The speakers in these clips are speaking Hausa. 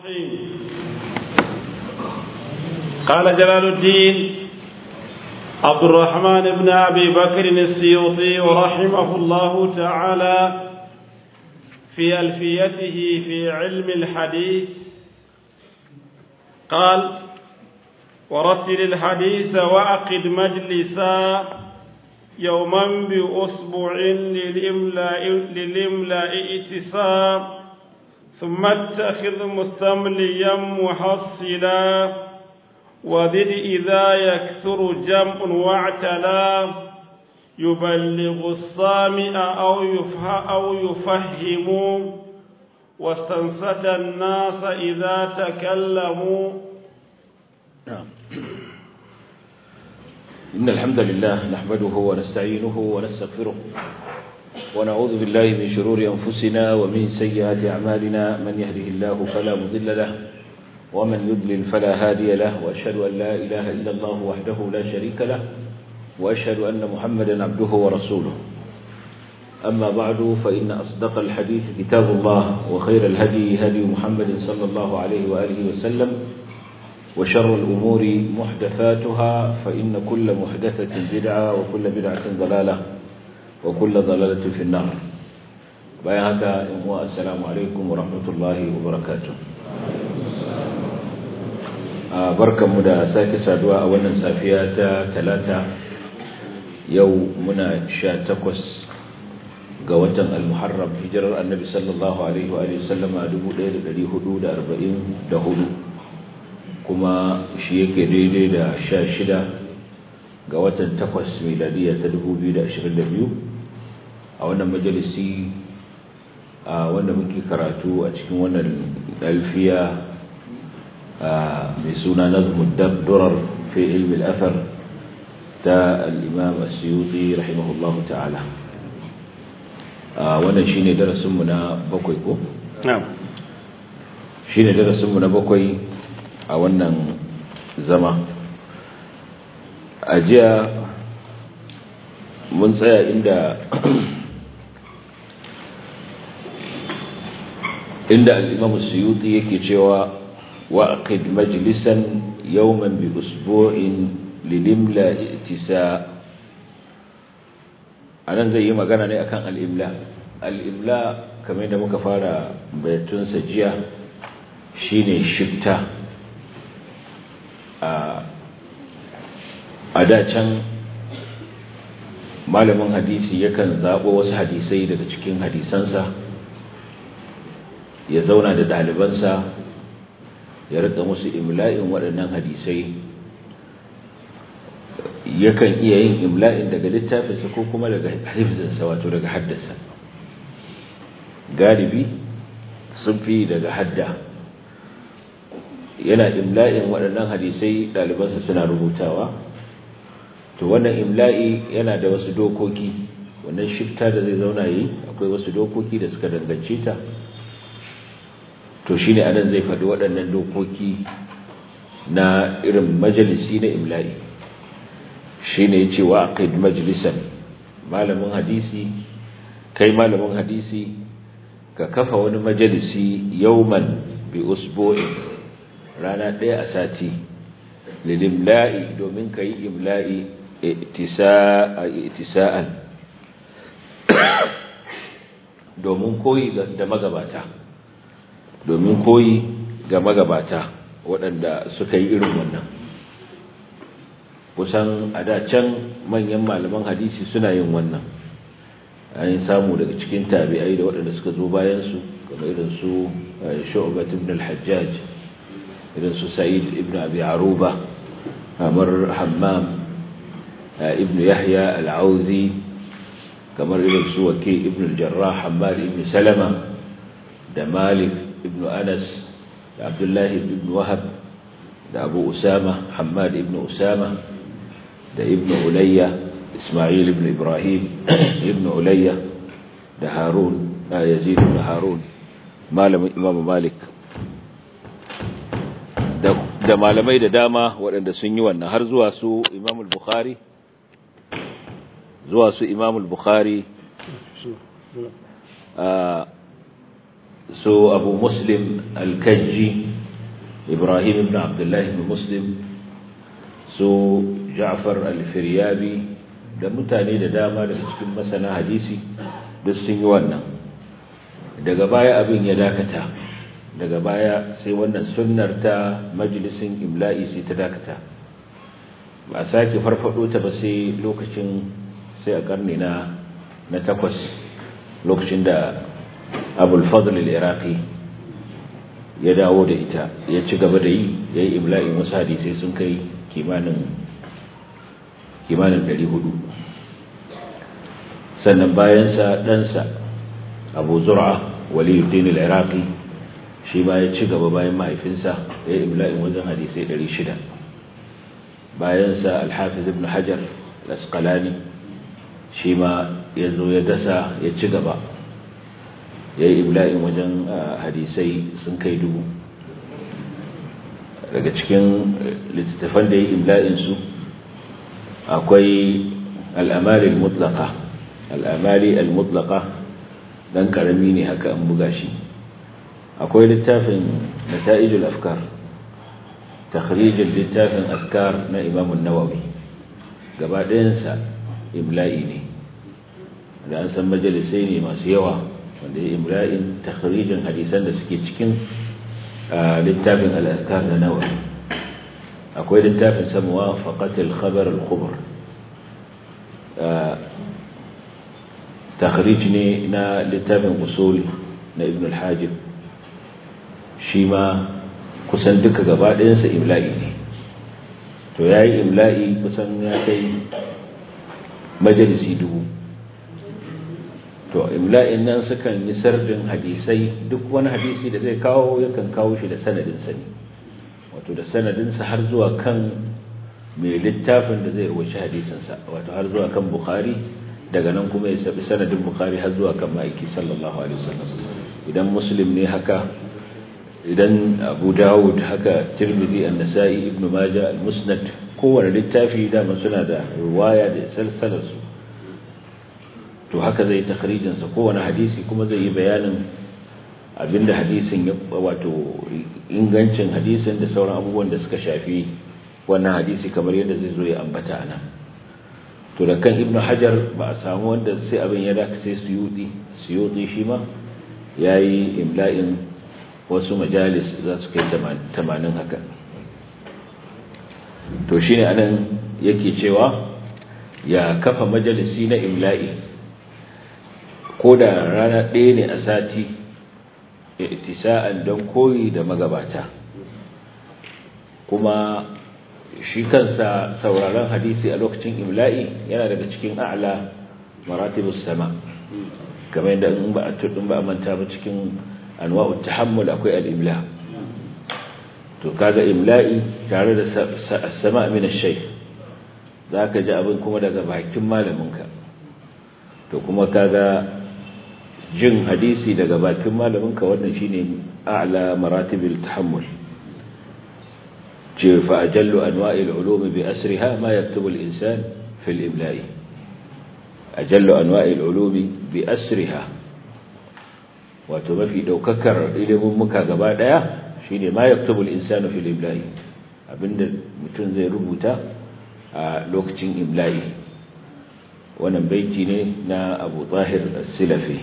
قال جلال الدين عبد الرحمن بن أبي بكر السيوطي رحمه الله تعالى في ألفيته في علم الحديث قال ورتل الحديث وأقد مجلسا يوما بأسبوع للإملاء, للإملاء اتسام ثم اتخذ مستمليا محصلا وذل إذا يكثر جمع واعتلا يبلغ الصامع أو يفهم, أو يفهم واستنصت الناس إذا تكلموا نعم إن الحمد لله نحمده ونستعينه ونستغفره ونعوذ بالله من شرور أنفسنا ومن سيئات أعمالنا من يهده الله فلا مضل له ومن يضلل فلا هادي له وأشهد أن لا إله إلا الله وحده لا شريك له وأشهد أن محمدا عبده ورسوله أما بعد فإن أصدق الحديث كتاب الله وخير الهدي هدي محمد صلى الله عليه وآله وسلم وشر الأمور محدثاتها فإن كل محدثة بدعة وكل بدعة ضلالة وكل ضلالة في النار بيانك السلام عليكم ورحمة الله وبركاته barkanmu da sake saduwa a wannan safiya ta talata yau muna sha takwas ga watan al-muharram hijirar annabi sallallahu alaihi wa sallama 1444 kuma shi yake daidai da sha shida ga watan takwas miladiya ta 2022 a wannan majalisi a wanda muke karatu a cikin wannan alfiya mai suna nazmud durar fi ilmi al'afar ta al'imam asiyuti rahimahullahu ta'ala wannan shi ne darasinmu na bakwai ko? shi ne darasinmu na bakwai a wannan zama a jiya mun tsaya inda inda al'imam asiyuti yake cewa وأقد مجلسا يوما بأسبوع للملا ائتساء anan zai yi magana ne akan al'imla al'imla kamar da muka fara bayatunsa jiya shine shifta a can malamin hadisi yakan zaɓo wasu hadisai daga cikin hadisansa ya zauna da ɗalibansa ya rika musu imla'in waɗannan hadisai yakan iya yin imla'in daga littafinsa ko kuma daga hifzinsa wato daga haddasa galibi sun fi daga hadda yana imla'in waɗannan hadisai ɗalibansa suna rubutawa to wannan imla'i yana da wasu dokoki wannan shifta da zai zauna yi akwai wasu dokoki da suka dangance ta to shi ne anan zai faɗi waɗannan dokoki na irin majalisi na imla'i shi ne ya ce wa aqid majalisan malamin hadisi kai malamin hadisi ka kafa wani majalisi yauman bi usbu'in rana ɗaya a sati lilimla'i domin ka yi imla'i itisa'an domin koyi da magabata domin koyi ga magabata waɗanda suka yi irin wannan kusan a da can manyan malaman hadisi suna yin wannan an yi samu daga cikin tabi'ai da waɗanda suka zo bayansu kamar irin su shu'bat ibn al-hajjaj irin su sa'id ibn abi aruba kamar hammam ibn yahya al-auzi kamar irin su wake ibn al-jarrah hammad ibn salama da malik ibn anas da abdullahi ibn wahab da abu usama hamad ibn usama da ibn ulayya ismail ibn ibrahim ibn ulayya da harun da yazid ibn harun malamin imam malik da malamai da dama waɗanda sun yi wannan har zuwa su imam al-bukhari zuwa su imam al-bukhari so abu muslim al-kajji ibrahim ibn abdullahi ibn muslim su ja'far al-firyabi da mutane da dama daga cikin masana hadisi duk sun yi wannan daga baya abin ya dakata daga baya sai wannan sunnar ta majalisin imla'i sai ta dakata ba a sake farfado ta ba sai lokacin sai a karni na na takwas lokacin da abul fadl al-iraqi ya dawo da ita ya ci gaba da yi ya yi imla'in wasu hadisai sun kai kimanin kimanin 400 sannan bayansa ɗansa abu zura waliyuddin al-iraqi shi ma ya ci gaba bayan mahaifinsa ya yi imla'in wajen hadisai 600 bayansa al-hafiz ibn hajar al-asqalani shi ma ya zo ya dasa ya ci gaba ya yi imla'in wajen hadisai sun kai dubu daga cikin littattafan da ya yi imla'insu akwai al'amali al-mutlaka al'amali al-mutlaka dan karami ne haka an buga shi akwai littafin nata'ijul afkar takhrijul littafin afkar na imam an-nawawi gaba ɗayansa imla'i ne da an san majalisai ne masu yawa wanda ya imla'in takhrijin hadisan da suke cikin littafin al-afkar na nawawi akwai littafin samuwa faqatul khabar al-khubr takhrij ne na littafin usul na ibn al-hajib shi ma kusan duka gaba ɗayansa imla'i ne to ya yi imla'i kusan ya kai majalisi dubu to imla'in nan sukan yi sardin hadisai duk wani hadisi da zai kawo yakan kawo shi da sanadinsa ne wato da sanadinsa har zuwa kan mai littafin da zai rubuci hadisinsa wato har zuwa kan bukhari daga nan kuma ya sabi sanadin bukhari har zuwa kan ma'aiki sallallahu alaihi wasallam idan muslim ne haka idan abu dawud haka tirmidhi an-nasa'i ibnu majah al-musnad kowane littafi dama suna da riwaya da salsalar su to haka zai takhrijin sa kowane hadisi kuma zai yi bayanin abinda hadisin ya wato ingancin hadisin da sauran abubuwan da suka shafi wannan hadisi kamar yadda zai zo ya ambata ana to da kan ibnu hajar ba a samu wanda sai abin ya daka sai suyuti suyuti shi ma yayi imla'in wasu majalis za su kai 80 haka to shine anan yake cewa ya kafa majalisi na imla'i ko da rana ɗaya ne a sati itisa'an don koyi da magabata kuma shi kansa sauraron hadisi a lokacin imla'i yana daga cikin a'la maratibus sama kamar yadda in ba a tudin ba a manta ba cikin anwa'ut tahammul akwai al-imla to kaga imla'i tare da sama min ash-shaykh zaka ji abin kuma daga bakin malaminka to kuma kaga jin hadisi daga bakin malaminka wannan shine a'la maratibil tahammul ce fa ajallu anwa'il ulum bi asriha ma yaktubu al-insan fi al-imla'i ajallu anwa'il ulum bi asriha wato mafi daukakar ilimin muka gaba daya shine ma yaktubu al-insanu fi al-imla'i abinda mutum zai rubuta a lokacin imla'i wannan baiti ne na Abu Tahir as-Silafi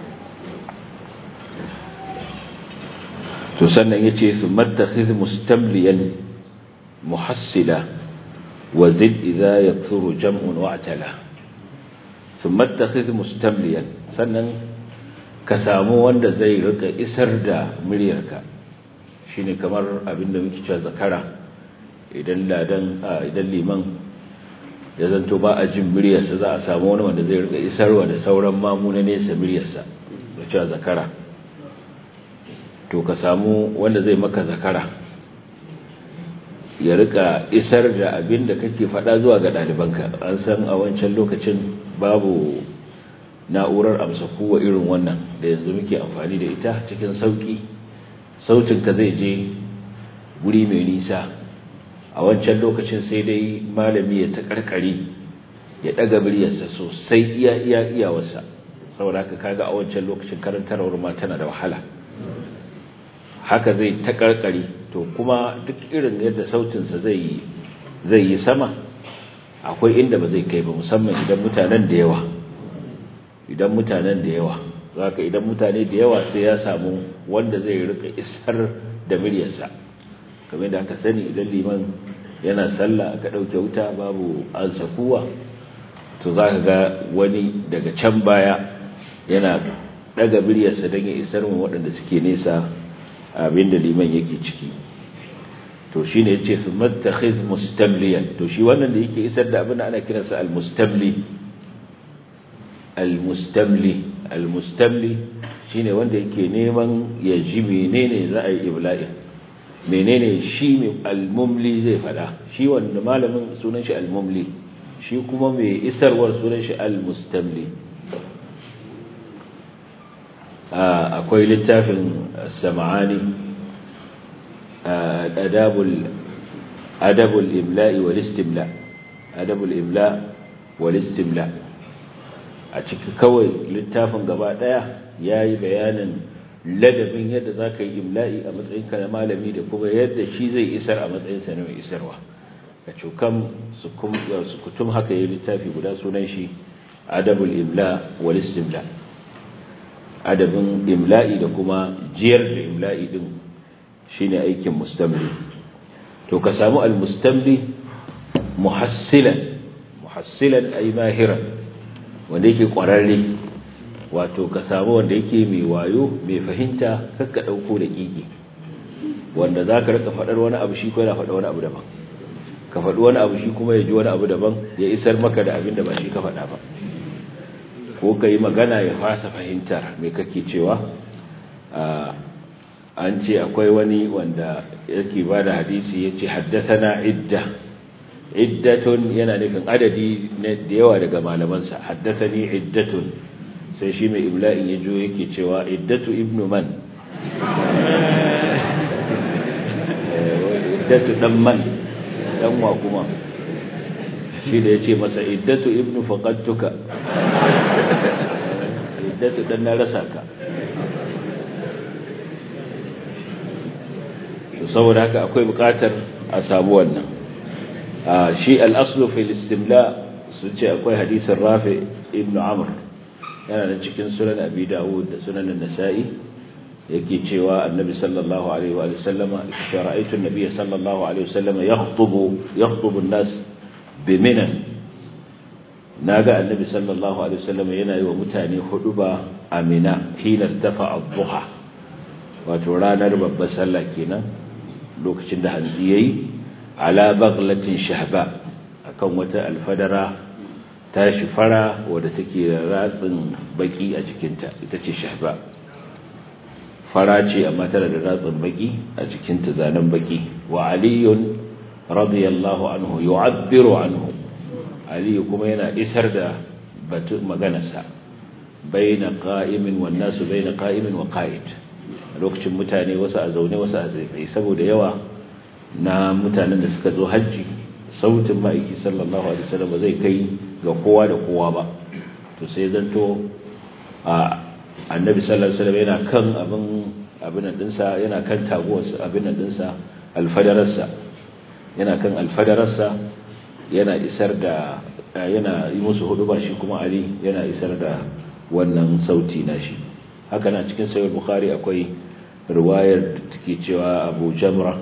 to sannan yace thumma takhidh mustamliyan muhassila wa zid idha yakthuru jam'un wa atala thumma takhidh mustamliyan sannan ka samu wanda zai rika isar da muryarka shine kamar abinda muke cewa zakara idan ladan idan liman ya zanto ba a jin muryarsa za a samu wani wanda zai rika isarwa da sauran mamu na nesa muryarsa da cewa zakara to ka samu wanda zai maka zakara ya rika isar da abin da kake faɗa zuwa ga ɗalibanka an san a wancan lokacin babu na'urar amsa kowa irin wannan da yanzu muke amfani da ita cikin sauƙi sautinka zai je guri mai nisa a wancan lokacin sai dai malami ya ta karkare ya daga muryarsa sosai iya iya iyawarsa saboda haka kaga a wancan lokacin karantarwar ma tana da wahala haka zai ta karkare to kuma duk irin yadda sautinsa zai yi zai yi sama akwai inda ba zai kai ba musamman idan mutanen da yawa idan mutanen da yawa zaka idan mutane da yawa sai ya samu wanda zai rika isar da muryarsa kamar da aka sani idan liman yana sallah aka dauke wuta babu ansakuwa to zaka ga wani daga can baya yana daga muryarsa don ya isar mu waɗanda suke nesa abinda liman yake ciki to shine yace su mattakhiz mustamliyan to shi wannan da yake isar da abin da ana kiransa al-mustamli al-mustamli al-mustamli shine wanda yake neman ya ji menene za a yi ibla'i menene shi mai al-mumli zai fada shi wanda malamin sunan shi al-mumli shi kuma mai isarwar sunan shi al-mustamli akwai littafin sama'ani adabul adabul imla'i wal istimla adabul imla wal istimla a ciki kawai littafin gaba daya yayi bayanin ladabin yadda zaka yi imla'i a matsayin ka na malami da kuma yadda shi zai isar a matsayin sa na mai isarwa ka cukam su kutum haka yayi littafi guda sunan shi adabul imla wal istimla adabin imla'i da kuma jiyar da imla'i din shine aikin mustamli to ka samu al-mustamli muhassilan muhassilan ay mahiran wanda yake kwararre wato ka samu wanda yake mai wayo mai fahimta kakka dauko da kiki wanda zaka rika fadar wani abu shi ko yana fada wani abu daban ka faɗi wani abu shi kuma ya ji wani abu daban ya isar maka da abin da ba shi ka faɗa ba ko ka yi magana ya fasa fahimtar mai kake cewa an ce akwai wani wanda yake ba da hadisi ya ce haddasana idda iddatun yana nufin adadi da yawa daga malamansa haddasani iddatun sai shi mai ibla'in ya jo yake cewa iddatu ibnu man iddatu dan man dan wa kuma shi da ya ce masa iddatu ibnu faqattuka iddatu dan na rasa ka to saboda haka akwai bukatar a samu wannan shi al-aslu fil istimla sun ce akwai hadisin rafi ibnu amr yana da cikin sunan abi dawud da sunan an-nasa'i yake cewa annabi sallallahu alaihi wa sallama ya ra'aytu an-nabiy sallallahu alaihi wa sallama yakhutubu yakhutubu an-nas biminan naga annabi sallallahu alaihi wa sallama yana yi wa mutane huduba amina hina dafa ad-duha wato ranar babbar sallah kenan lokacin da hanzi yayi ala baghlatin shahba akan wata alfadara ta shi fara wadda take ratsin baki a jikinta ita ce shahba fara ce amma tana da ratsin baki a jikinta zanen baki wa aliyun radiyallahu anhu yu'abbiru anhu aliyu kuma yana isar da batu maganarsa baina qa'imin wan nasu baina qa'imin wa qa'id lokacin mutane wasu a zaune wasu a tsaye saboda yawa na mutanen da suka zo hajji sautin ma'aiki sallallahu alaihi wasallam zai kai ga kowa da kowa ba to sai zanto a annabi sallallahu alaihi wasallam yana kan abin abin dinsa yana kan taguwarsa abin dinsa alfadararsa yana kan alfadararsa yana isar da yana yi musu hudu ba shi kuma ali yana isar da wannan sauti na shi haka na cikin sahih bukhari akwai riwayar da take cewa abu jamra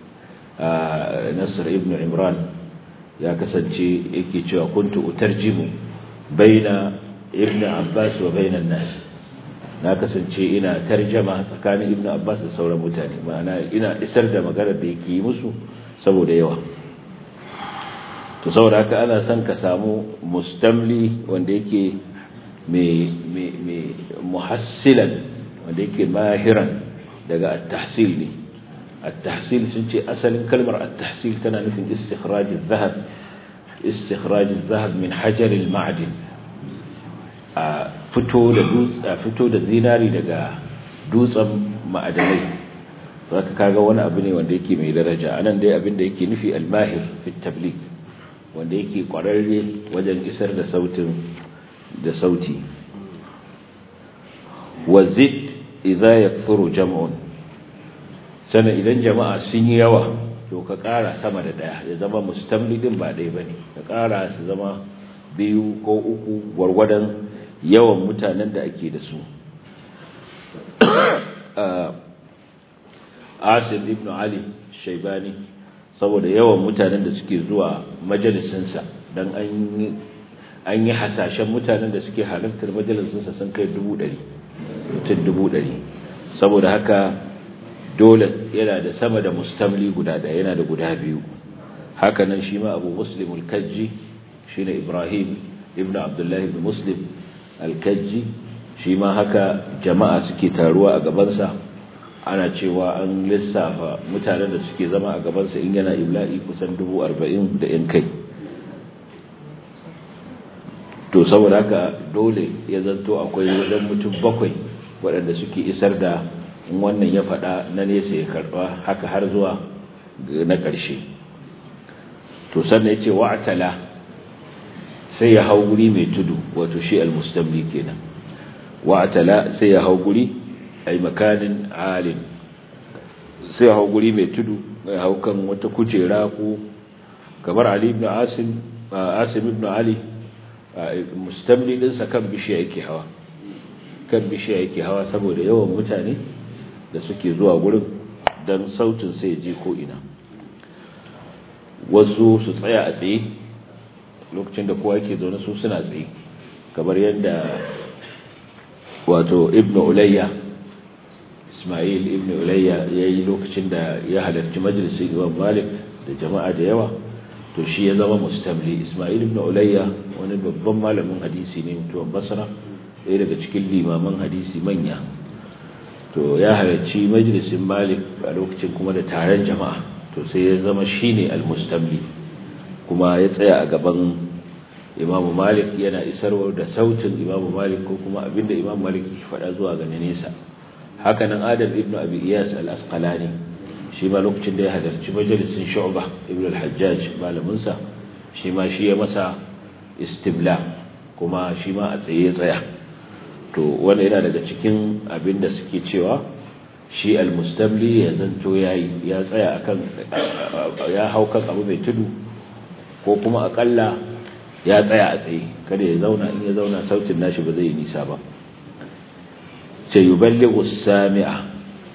nasr ibn imran ya kasance yake cewa kuntu utarjimu baina ibn abbas wa baina nas na kasance ina tarjama tsakanin ibn abbas da sauran mutane ma'ana ina isar da maganar da yake yi musu saboda yawa to saboda haka ana son ka samu mustamli wanda yake mai muhassilan wanda yake mahiran daga at-tahsil ne at-tahsil sun ce asalin kalmar at-tahsil tana nufin istikhraj adh-dhahab istikhraj adh-dhahab min hajar al-ma'din a fito da dutse fito da zinari daga dutsen ma'adanai zaka kaga wani abu ne wanda yake mai daraja anan dai abin da yake nufi al-mahir fi tabligh wanda yake kwararre wajen isar da sautin da sauti wazid idza yakthuru jam'un sannan idan jama'a sun yi yawa to ka ƙara sama da ɗaya ya zama mustamli din ba ɗaya ba ne ka ƙara su zama biyu ko uku gwargwadon yawan mutanen da ake da su asim ibn ali shaibani saboda yawan mutanen da suke zuwa majalisinsa don an yi hasashen mutanen da suke halartar majalisinsa sun kai dubu ɗari mutum dubu ɗari saboda haka dole yana da sama da mustamli guda ɗaya yana da guda biyu hakanan shi ma abu muslim al-kajji shi ne ibrahim ibn abdullahi ibn muslim al-kajji shi ma haka jama'a suke taruwa a gabansa ana cewa an lissafa mutanen da suke zama a gabansa in yana ibla'i kusan dubu arba'in da yan kai to saboda haka dole ya zanto akwai wajen mutum bakwai waɗanda suke isar da in wannan ya faɗa na nesa ya karɓa haka har zuwa na ƙarshe to sannan ya ce wa'atala sai ya hau guri mai tudu wato shi al-mustamli kenan wa'atala sai ya hau guri ay makanin alin sai ya hau guri mai tudu mai hau kan wata kujera ko kamar ali ibn asim asim ibn ali mustamli dinsa kan bishiya yake hawa kan bishiya yake hawa saboda yawan mutane da suke zuwa gurin don sautin sai je ko ina wasu su tsaya a tsaye lokacin da kowa yake zaune su suna tsaye kamar yadda wato ibn ulayya ismail ibn ulayya ya yi lokacin da ya halarci majalisun imam malik da jama'a da yawa to shi ya zama mustamli ismail ibn ulayya wani babban malamin hadisi ne mutuwan basra ɗaya daga cikin limaman hadisi manya to ya halarci majalisin malik a lokacin kuma da taron jama'a to sai ya zama shine al-mustamli kuma ya tsaya a gaban imamu malik yana isarwar da sautin imamu malik ko kuma abinda imamu malik ke faɗa zuwa ga nesa haka nan adam ibnu abi iyas al-asqalani shi ma lokacin da ya halarci majalisin shu'ba ibnu al-hajjaj malamin sa shi ma shi ya masa istibla kuma shi ma a tsaye ya tsaya to wanda yana daga cikin abinda suke cewa shi al-mustamli ya zanto yayi ya tsaya akan ya hau kan abu mai tudu ko kuma akalla ya tsaya a tsaye kada ya zauna in ya zauna sautin nashi ba zai yi nisa ba ce yuballighu sami'a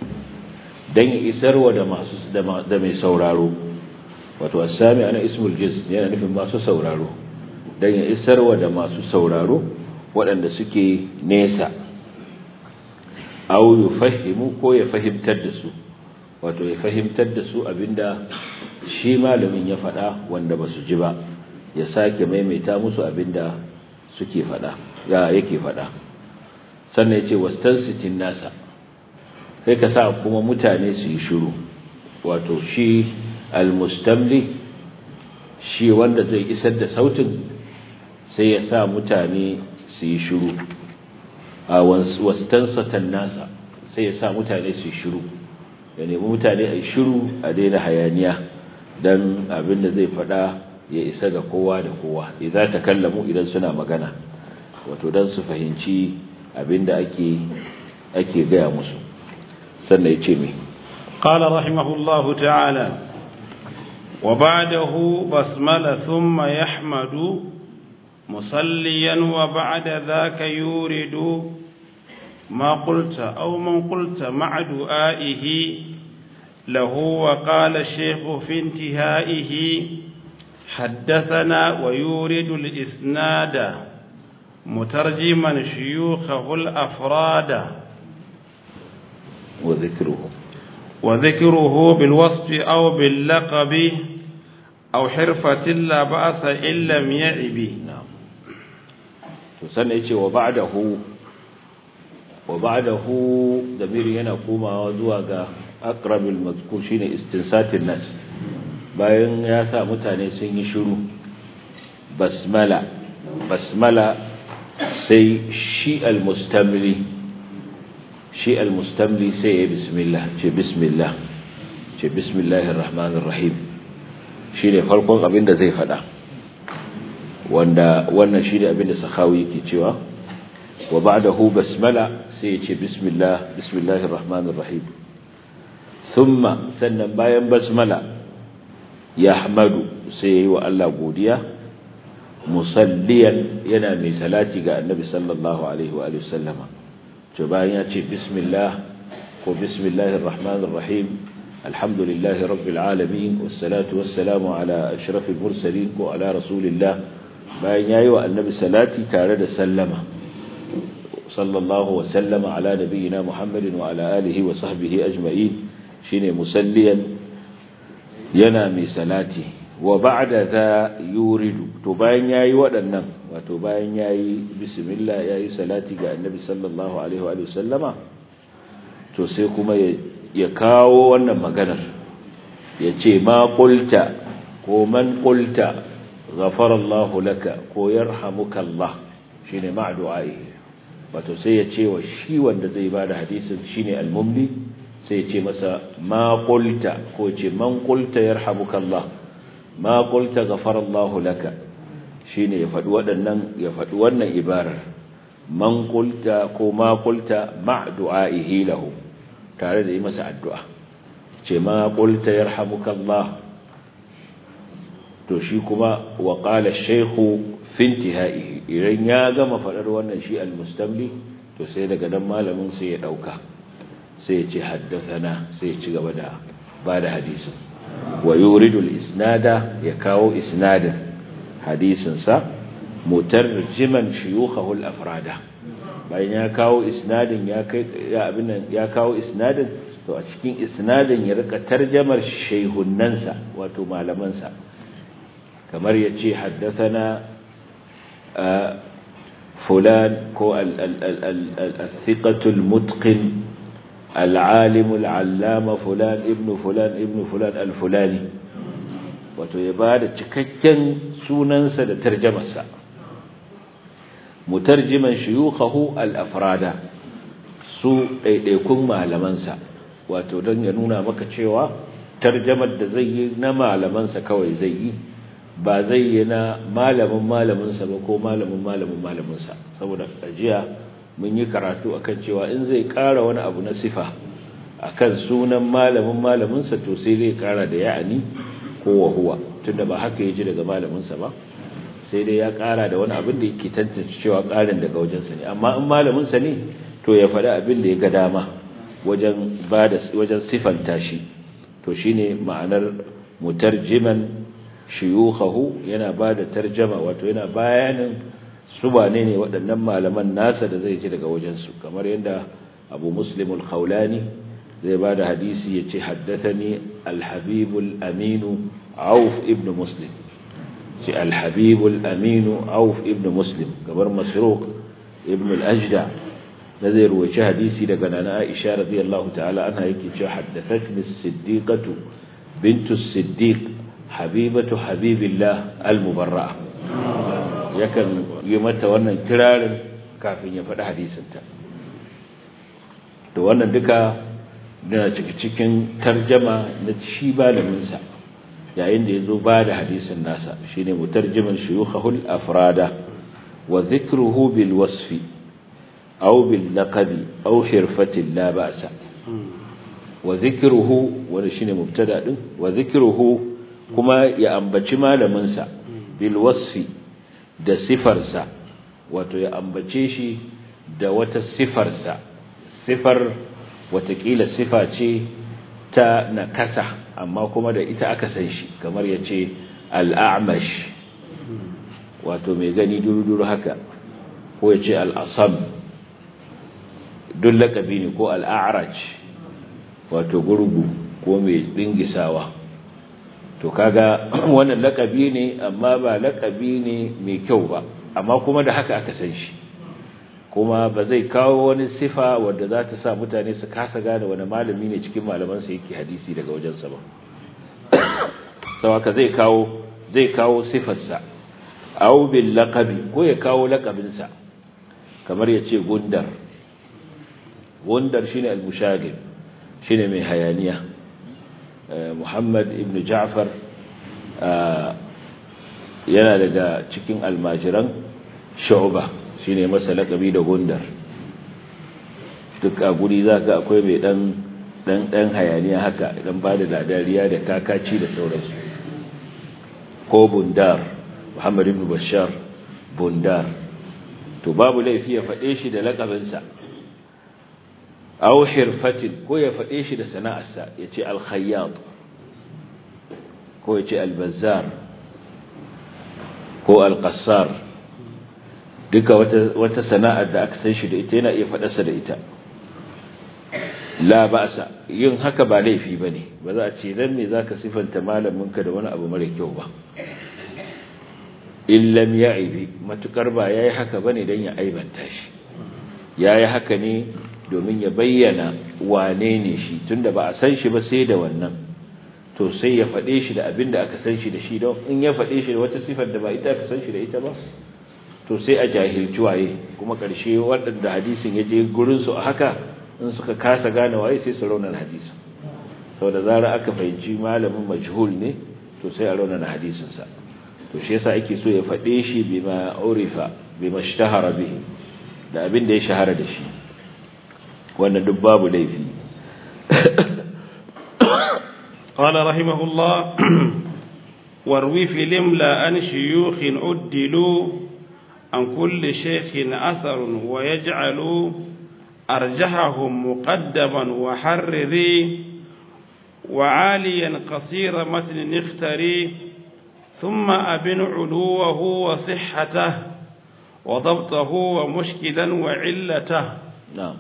dan isarwa da masu da mai sauraro wato as-sami' ana ismul jins yana nufin masu sauraro dan ya isarwa da masu sauraro waɗanda suke nesa aw yufahimu ko ya fahimtar da su wato ya fahimtar da su abinda shi malamin ya faɗa wanda ba su ji ba ya sake maimaita musu abinda suke faɗa ya yake faɗa sannan ya ce wastansitin nasa sai ka sa kuma mutane su yi shiru wato shi almustamli shi wanda zai isar da sautin sai ya sa mutane su yi shiru a wastansatan nasa sai ya sa mutane su yi shiru ya nemi mutane a yi shiru a daina hayaniya don abin da zai faɗa ya isa ga kowa da kowa idan ta kallamu idan suna magana wato don su fahimci abin da ake ake gaya musu sannan ya ce mai قال رحمه الله تعالى وبعده بسملة ثم يحمد مصليا وبعد ذاك يورد ما قلت أو من قلت مع دعائه له وقال الشيخ في انتهائه حدثنا ويورد الإسناد مترجما شيوخه الأفراد وذكره وذكره بالوصف أو باللقب أو حرفة لا بأس إن لم يعب نعم sannan yace wa ba'dahu wa ba'dahu damiri yana komawa zuwa ga aqrabil mazkur shine istinsatin nas bayan ya sa mutane sun yi shiru basmala basmala sai shi almustamli shi almustamli sai ya bismillah ce bismillah ce bismillahir rahmanir rahim shine farkon abin da zai fada wanda wannan shine abin da sahawi yake cewa wa ba'dahu basmala sai ya ce bismillah bismillahir rahmanir rahim thumma sannan bayan basmala yahmadu sai yayi wa Allah godiya musalliyan yana mai salati ga annabi sallallahu alaihi wa alihi sallama to bayan ya ce bismillah ko bismillahir rahmanir rahim alhamdulillahi rabbil alamin wassalatu wassalamu ala ashrafil mursalin ko ala rasulillah bayan yayi wa annabi salati tare da sallama sallallahu wa sallama ala nabiyyina muhammadin wa ala alihi wa sahbihi ajma'in shine musalliyan yana mai salati wa ba'da za yuridu to bayan yayi waɗannan wato bayan yayi bismillah yayi salati ga annabi sallallahu alaihi wa sallama to sai kuma ya kawo wannan maganar yace ma qulta ko man qulta ghafara Allah laka ko yarhamuka Allah shine ma du'ai wato sai ya ce wa shi wanda zai bada hadisin shine al-mumli sai ya ce masa ma qulta ko ce man qulta yarhamuka Allah ma qulta ghafara Allah laka shine ya faɗi waɗannan ya faɗi wannan ibarar man qulta ko ma qulta ma du'aihi lahu tare da yi masa addu'a ce ma qulta yarhamuka Allah to shi kuma wa qala ash-shaykhu fi intihaihi idan ya gama faɗar wannan shi al-mustamli to sai daga nan malamin sai ya dauka sai ya ce haddathana sai ya ci gaba da bada hadisin wa yuridu al-isnada ya kawo isnadin hadisin sa mutarjiman shuyukhahu al-afrada bayan ya kawo isnadin ya kai ya abin ya kawo isnadin to a cikin isnadin ya rika tarjamar shayhunnansa wato malaman sa kamar yace haddathana fulan ko al-thiqatu al-mutqin العالم العلامة فلان ابن فلان ابن فلان الفلاني wato ya ba da cikakken sunansa da tarjamarsa mutarjiman shuyukhahu al-afrada su ɗaiɗaikun malamansa wato don ya nuna maka cewa tarjamar da zai yi na malamansa kawai zai yi ba zai yi na malamin malaminsa ba ko malamin malamin malaminsa saboda ajiya mun yi karatu akan cewa in zai ƙara wani abu na sifa akan sunan malamin malaminsa to sai zai ƙara da ya'ani ko wa huwa tunda ba haka yaji daga malaminsa ba sai dai ya ƙara da wani abin da yake tantance cewa ƙarin daga wajensa ne amma in malaminsa ne to ya faɗi abin da ya ga dama wajen bada wajen sifanta shi to shine ma'anar mutarjiman shuyukhahu yana bada tarjama wato yana bayanin su wane ne waɗannan malaman nasa da zai ji daga wajensu kamar yadda abu muslim al-khawlani zai ba da hadisi ya ce haddathani al-habibul aminu auf ibn muslim ce al-habibul aminu auf ibn muslim kamar masruq ibn al-ajda da zai ruwaci hadisi daga nana aisha radiyallahu ta'ala anha yake cewa haddathatni as-siddiqatu bintu as-siddiq habibatu habibillah al-mubarra'a yakan yi mata wannan kirarin kafin ya faɗi hadisinta to wannan duka na cikin tarjama na shi malaminsa yayin da ya zo ba da hadisin nasa shi ne mutarjiman shuyukhahul afrada wa zikruhu bil wasfi aw bil laqabi aw hirfatin la ba'sa wa zikruhu wanda shine mubtada din wa zikruhu kuma ya ambaci malaminsa bil wasfi da sifarsa wato ya ambace shi da wata sifarsa sifar watakila sifa ce ta nakasa amma kuma da ita aka san shi kamar ya ce al'amash wato mai gani duru-duru haka ko ya ce al'asam duk lakabi ne ko al'araj wato gurgu ko mai dingisawa to kaga wannan lakabi ne amma ba lakabi ne mai kyau ba amma kuma da haka aka san shi kuma ba zai kawo wani sifa wadda za ta sa mutane su kasa gane wani malami ne cikin malamansa yake hadisi daga wajensa ba sau haka zai kawo zai kawo sifarsa au bil laqabi ko ya kawo laqabinsa kamar ya ce gundar gundar shine al-mushagib shine mai hayaniya Muhammad ibn Ja'far yana daga cikin almajiran Shu'ba shine masa lakabi da gundar duk a guri zaka akwai mai dan dan dan hayaniya haka dan ba da dariya da kakaci da sauransu ko bundar Muhammad ibn Bashar bundar to babu laifi ya faɗe shi da laƙabinsa aw hirfatin ko ya faɗe shi da sana'arsa ya ce al-khayyat ko ya ce al-bazzar ko al-qassar duka wata wata sana'ar da aka san shi da ita yana iya faɗarsa da ita la ba'sa yin haka ba laifi bane ba za a ce dan me zaka sifanta malaminka da wani abu mara kyau ba illam ya'ibi matukar ba yayi haka bane dan ya aibanta shi yayi haka ne domin ya bayyana wane ne shi tunda ba a san shi ba sai da wannan to sai ya faɗe shi da abin da aka san shi da shi don in ya faɗe shi da wata sifar da ba ita aka san shi da ita ba to sai a jahilci waye kuma ƙarshe waɗanda hadisin ya je gurin su a haka in suka kasa gane waye sai su raunar hadisin sau da zara aka fahimci malamin majhul ne to sai a raunar hadisinsa to shi yasa ake so ya faɗe shi bima urifa bima ishtahara bihi da abin da ya shahara da shi wannan duk babu laifi قال رحمه الله واروي في الاملا عن شيوخ عدلوا عن كل شيخ اثر ويجعل ارجحهم مقدما وحرري وعاليا قصير متن اختري ثم أبن علوه وصحته وضبطه ومشكلا وعلته na'am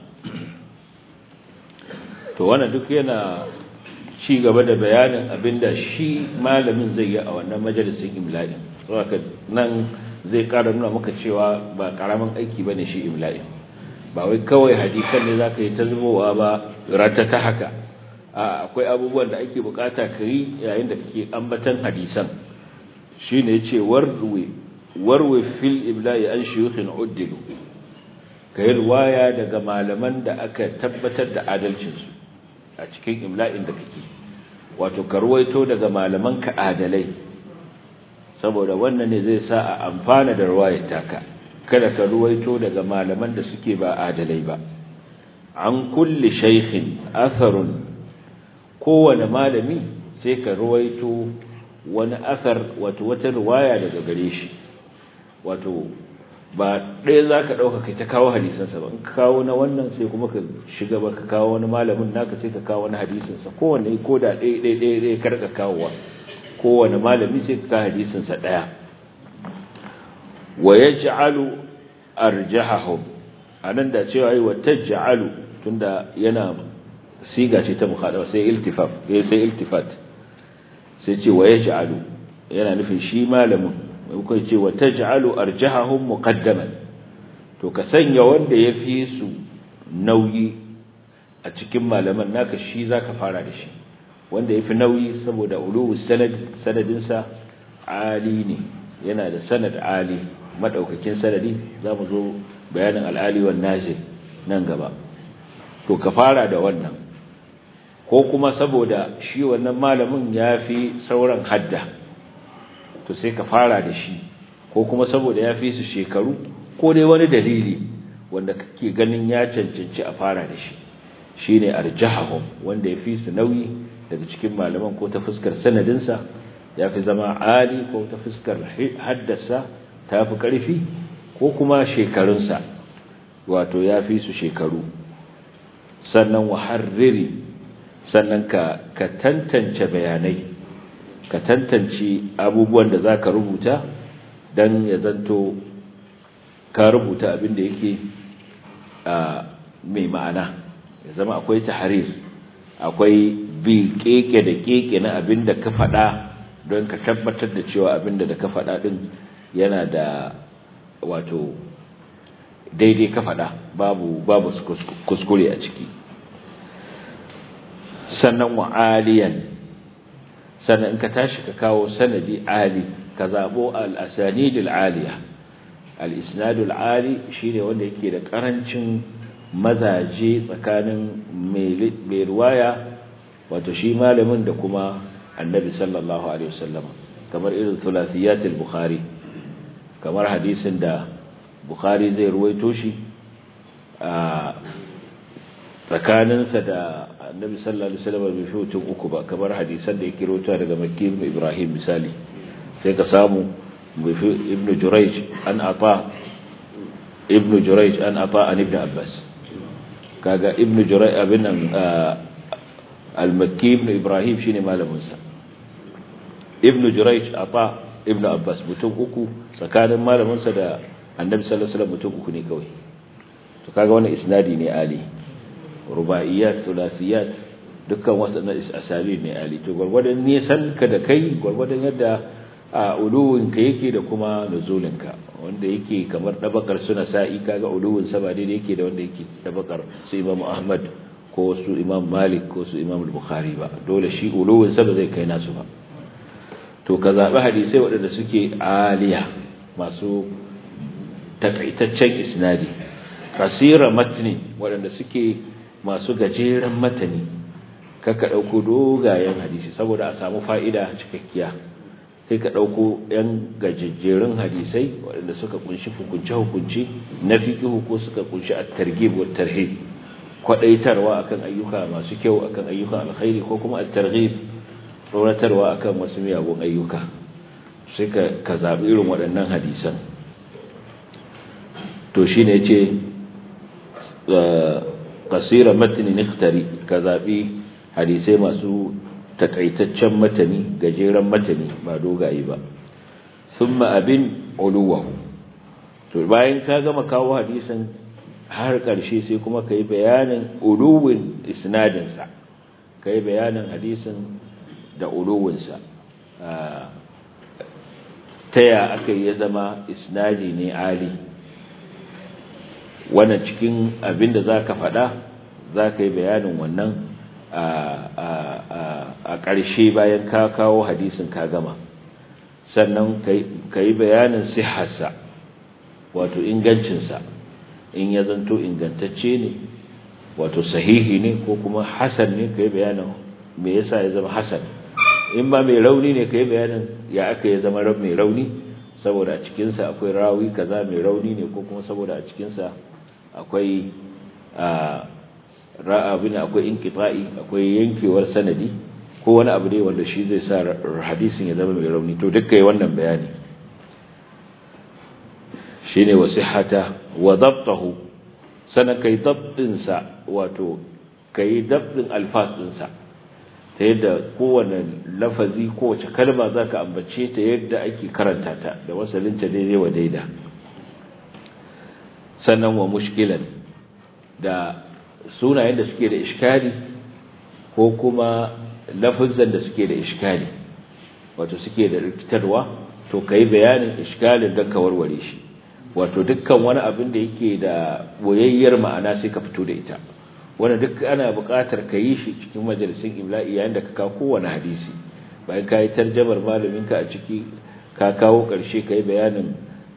to wannan duk yana ci gaba da bayanin abinda shi malamin zai yi a wannan majalisin imla'i saboda nan zai ƙara nuna maka cewa ba ƙaramin aiki bane shi imla'i ba wai kawai hadisan ne zaka yi ta zubowa ba rata ta haka a akwai abubuwan da ake bukata ka yi yayin da kake ambatan hadisan shine yace warwi warwi fil ibla'i an shuyukhin uddilu kai riwaya daga malaman da aka tabbatar da adalcin su a cikin imla'in da kake wato ka ruwaito daga malaman ka adalai saboda wannan ne zai sa a amfana da riwayar taka kada ka ruwaito daga malaman da suke ba adalai ba an kulli shaykhin atharun kowane malami sai ka ruwaito wani asar wato wata riwaya daga gare shi wato ba ɗaya za ka ɗauka kai ta kawo hadisansa ba in ka kawo na wannan sai kuma ka shiga ba ka kawo wani malamin naka sai ka kawo wani hadisinsa kowane ko da ɗaya ɗaya ɗaya ɗaya karka kawowa kowane malami sai ka kawo hadisinsa ɗaya wa ya ji'alu arjahahum a nan da cewa yi wa ta ji'alu tunda yana siga ce ta mukhadawa sai iltifaf sai iltifat sai ce wa yaj'alu yana nufin shi malamin kai ce wa taj'alu arjahahum muqaddaman to ka sanya wanda yafi su nauyi a cikin malaman naka shi zaka fara da shi wanda yafi nauyi saboda uluwu sanad sanadin sa ali ne yana da sanad ali madaukakin sanadi zamu zo bayanin al-ali wan nazil nan gaba to ka fara da wannan ko kuma saboda shi wannan malamin ya fi sauran hadda to sai ka fara da shi ko kuma saboda ya fi su shekaru ko dai wani dalili wanda kake ganin ya cancanci a fara da shi shi ne arjahahum wanda ya fi su nauyi daga cikin malaman ko ta fuskar sanadinsa ya fi zama ali ko ta fuskar haddasa ta fi ƙarfi ko kuma shekarunsa wato ya fi su shekaru sannan waharriri sannan ka ka tantance bayanai ka tantance abubuwan da zaka rubuta dan ya zanto ka rubuta abin da yake mai ma'ana ya zama akwai tahrir akwai bi keke da keke na abin da ka faɗa don ka tabbatar da cewa abin da ka faɗa din yana da wato daidai ka faɗa babu babu kuskure a ciki sannan wa aliyan sannan in ka tashi ka kawo sanadi ali ka zabo al-asanid al-aliya al-isnad al-ali shine wanda yake da karancin mazaje tsakanin mai riwaya wato shi malamin da kuma annabi sallallahu alaihi wasallam kamar irin thulathiyat al-bukhari kamar hadisin da bukhari zai ruwaito shi a tsakaninsa da annabi sallallahu alaihi wasallam bai fi mutum uku ba kamar hadisan da yake rawaito daga makki ibn ibrahim misali sai ka samu bai fi ibn jurayj an ata ibn jurayj an ata an ibn abbas kaga ibn jurayj abin nan al-makki ibn ibrahim shine malamin sa ibn jurayj ata ibn abbas mutum uku tsakanin malamin sa da annabi sallallahu alaihi wasallam mutum uku ne kawai to kaga wannan isnadi ne ali rubaiyat thulathiyat dukkan wasannan asali ne ali to gurgurdan nisan ka da kai gurgurdan yadda a uluwin ka yake da kuma nuzulin ka wanda yake kamar dabakar suna sa'i kaga uluwin sa ba daidai yake da wanda yake dabakar su imam ahmad ko su imam malik ko su imam bukhari ba dole shi uluwin sa ba zai kai nasu ba to ka zabi hadisai waɗanda suke aliya masu takaitaccen isnadi kasira matni waɗanda suke masu gajeren matani kaka ɗauko dogayen hadisi saboda a samu fa'ida cikakkiya sai ka ɗauko ‘yan gajejjerun hadisai waɗanda suka kunshi hukunce-hukunce na fiƙihu ko suka kunshi a targhib wa tarhib kwaɗaitarwa akan ayyuka masu kyau akan ayyukan alkhairi ko kuma a targhib tsoratarwa akan wasu miyagun ayyuka sai ka zaɓi irin waɗannan hadisan to shi ne ce kasira matini niktari ka zaɓi hadisai masu takaitaccen matani gajeren matani ba dogaye ba sun abin uluwahu to bayan ka gama kawo hadisin har ƙarshe sai kuma ka yi bayanin uluwin isnadinsa ka yi bayanin hadisin da uluwinsa ta ya aka yi ya zama isnadi ne ali wannan cikin abin da za ka faɗa za ka yi bayanin wannan a ƙarshe bayan ka kawo hadisin ka gama sannan ka yi bayanin siharsa wato ingancinsa in ya zanto ingantacce ne wato sahihi ne ko kuma hasan ne ka yi bayanin me yasa ya zama hasan in ba mai rauni ne ka yi bayanin ya aka ya zama mai rauni saboda a cikinsa akwai rawi kaza mai rauni ne ko kuma saboda a cikinsa akwai ra'abin akwai inqita'i akwai yankewar sanadi ko wani abu dai wanda shi zai sa hadisin ya zama mai rauni to duk kai wannan bayani shine wasihata wa dabtahu sanan kai dabtin sa wato kai dabtin alfas din sa ta yadda kowane lafazi kowace kalma zaka ambace ta yadda ake karanta ta da wasalinta daidai wa daida sannan wa mushkilan da sunayen da suke da iskali ko kuma lafazan da suke da iskali wato suke da rikitarwa to kai bayanin iskalin don ka warware shi wato dukkan wani abin da yake da boyayyar ma'ana sai ka fito da ita wanda duk ana buƙatar ka yi shi cikin majalisin imla'i yayin da ka kawo kowane hadisi bayan ka yi tarjamar malaminka a ciki ka kawo ƙarshe ka yi bayanin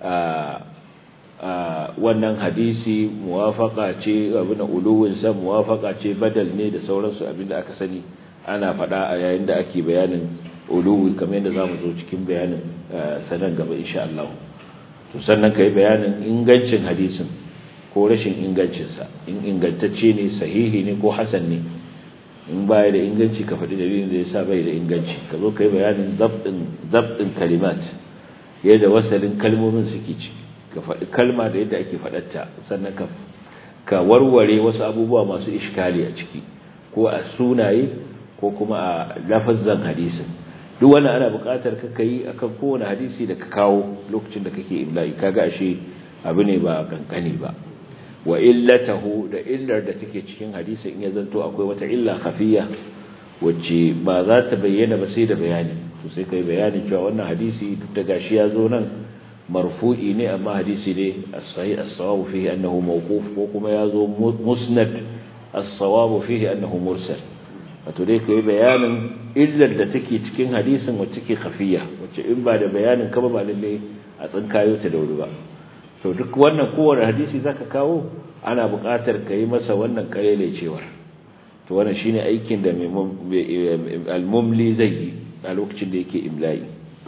wannan hadisi muwafaka ce abin uluwinsa muwafaka ce badal ne da sauransu abin da aka sani ana faɗa a yayin da ake bayanin uluwi kamar yadda za mu zo cikin bayanin sanan gaba insha Allah to sannan ka yi bayanin ingancin hadisin ko rashin ingancinsa in ingantacce ne sahihi ne ko hasan ne in baya da inganci ka faɗi dalilin da ya sa bai da inganci ka zo ka yi bayanin zabɗin kalimat yadda wasalin kalmomin suke ciki ka faɗi kalma da yadda ake faɗatta sannan ka ka warware wasu abubuwa masu iskali a ciki ko a sunaye ko kuma a lafazzan hadisin duk wannan ana buƙatar ka kai akan kowane hadisi da ka kawo lokacin da kake imla'i kaga ashe abu ne ba kankani ba wa illatahu da illar da take cikin hadisi in ya zanto akwai wata illa khafiya wacce ba za ta bayyana ba sai da bayani to sai kai bayani cewa wannan hadisi duk da gashi ya zo nan marfu'i ne amma hadisi ne as-sahih as-sawab fihi annahu mawquf ko kuma ya zo musnad as-sawab fihi annahu mursal wato dai kai bayanin illar da take cikin hadisin wacce take khafiya wacce in ba da bayanin ka ba ba lalle a tsinkayo ta da wuri ba to duk wannan kowane hadisi zaka kawo ana buƙatar ka yi masa wannan cewar to wannan shine aikin da al-mumli zai yi a lokacin da yake imla'i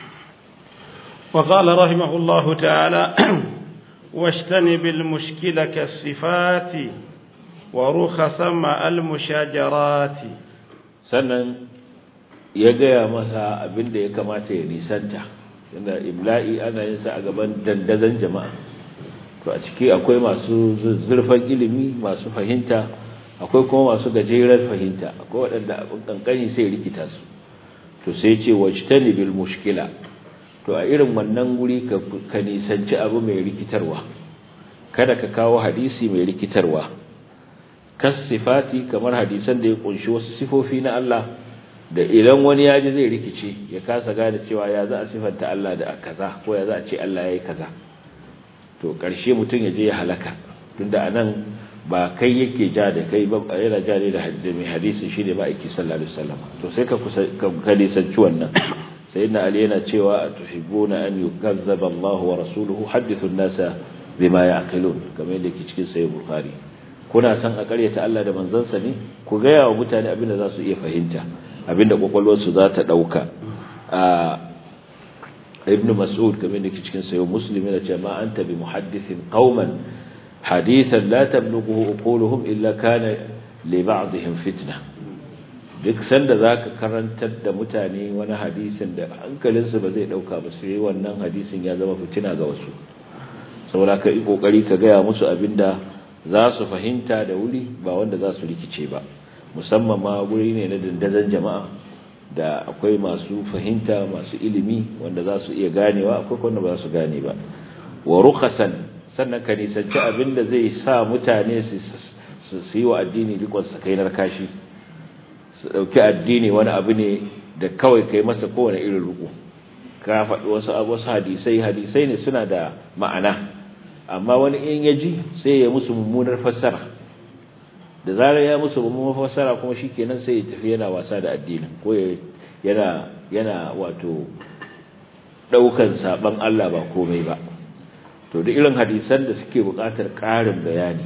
وقال رحمه الله تعالى واجتنب المشكل كالصفات ورخصا مع المشاجرات sannan ya gaya masa abin da ya kamata ya nisanta inda imla'i ana yin sa a gaban dandazon jama'a to a ciki akwai masu zurfan ilimi masu fahimta akwai kuma masu gajerar fahimta akwai waɗanda abin kankani sai rikita su to sai ce wajtani bil mushkila to a irin wannan guri ka nisanci abu mai rikitarwa kada ka kawo hadisi mai rikitarwa kas sifati kamar hadisan da ya kunshi wasu sifofi na Allah da idan wani ya ji zai rikice ya kasa gane cewa ya za a sifanta Allah da kaza ko ya za a ce Allah yayi kaza to karshe mutum ya je ya halaka tunda anan ba kai yake ja da kai ba yana ja ne da mai hadisi shine ba aiki sallallahu alaihi wasallam to sai ka ka nisanci wannan sayyidina ali yana cewa tuhibbuna an yukazzaba Allah wa rasuluhu hadithu an-nasa bima ya'qilun kamar yadda yake cikin sahih bukhari kuna san a karyata Allah da manzansa ne ku ga yawa mutane abin da za su iya fahimta abin da kwakwalwar su za ta dauka a ibn mas'ud kamar yadda yake cikin sahih muslim yana cewa ma anta bi muhaddithin qauman hadithan la tablughu uquluhum illa kana li ba'dihim fitna duk sanda zaka karantar da mutane wani hadisin da hankalinsu ba zai dauka ba sai wannan hadisin ya zama fitina ga wasu saboda ka yi kokari ka gaya musu abinda za su fahimta da wuri ba wanda za su rikice ba musamman ma guri ne na dandazon jama'a da akwai masu fahimta masu ilimi wanda za su iya ganewa akwai wanda ba za su gane ba wa rukhasan sannan ka nisanci abinda zai sa mutane su yi wa addini rikon sakainar kashi su dauki addini wani abu ne da kawai kai masa kowane irin ruku ka faɗi wasu wasu hadisai hadisai ne suna da ma'ana amma wani in ya ji sai ya musu mummunar fassara da zarar ya musu mummunar fassara kuma shikenan sai ya tafi yana wasa da addinin ko yana yana wato daukan saban Allah ba komai ba to da irin hadisan da suke buƙatar ƙarin bayani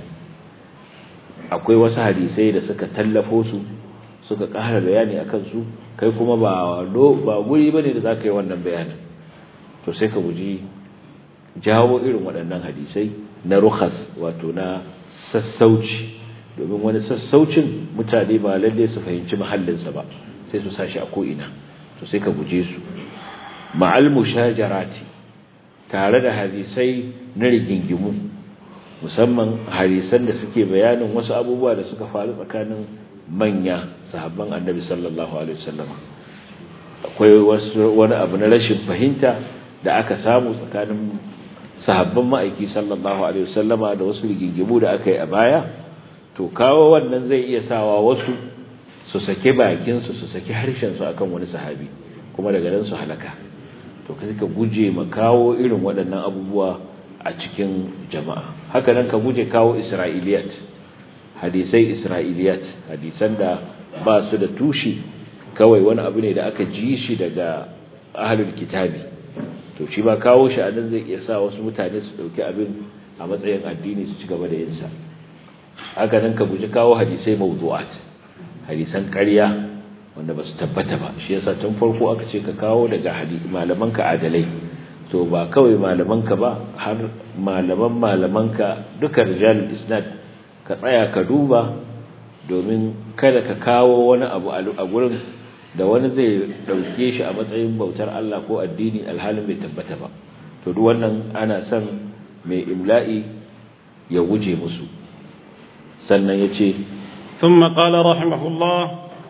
akwai wasu hadisai da suka tallafo su suka ƙara bayani akan su kai kuma ba ba guri bane da zaka yi wannan bayanin to sai ka guji jawo irin waɗannan hadisai na rukhas wato na sassauci domin wani sassaucin mutane ba lalle su fahimci mahallinsa ba sai su sashi a ko'ina to sai ka guje su ma'al mushajarati tare da hadisai na rigingimu musamman hadisan da suke bayanin wasu abubuwa da suka faru tsakanin manya sahabban annabi sallallahu alaihi wasallam akwai wani abu na rashin fahimta da aka samu tsakanin sahabban ma'aiki sallallahu alaihi wasallama da wasu rigingimu da aka yi a baya to kawo wannan zai iya sawa wasu su sake bakin su su sake harshen su akan wani sahabi kuma daga nan su halaka to kai ka guje ma kawo irin waɗannan abubuwa a cikin jama'a haka nan ka guje kawo isra'iliyat hadisai isra'iliyat hadisan da ba su da tushi kawai wani abu ne da aka ji shi daga ahlul kitabi to shi ba kawo shi a nan zai iya sa wasu mutane su dauki abin a matsayin addini su ci gaba da yin sa haka nan ka guji kawo hadisai mawdu'at hadisan ƙarya wanda ba su tabbata ba shi yasa tun farko aka ce ka kawo daga malamanka adalai to ba kawai malamanka ba har malaman malamanka duka rijalul isnad ka tsaya ka duba domin kada ka kawo wani abu a gurin da wani zai dauke shi a matsayin bautar Allah ko addini alhalin bai tabbata ba to duk wannan ana son mai imla'i ya guje musu sannan yace ثم قال رحمه الله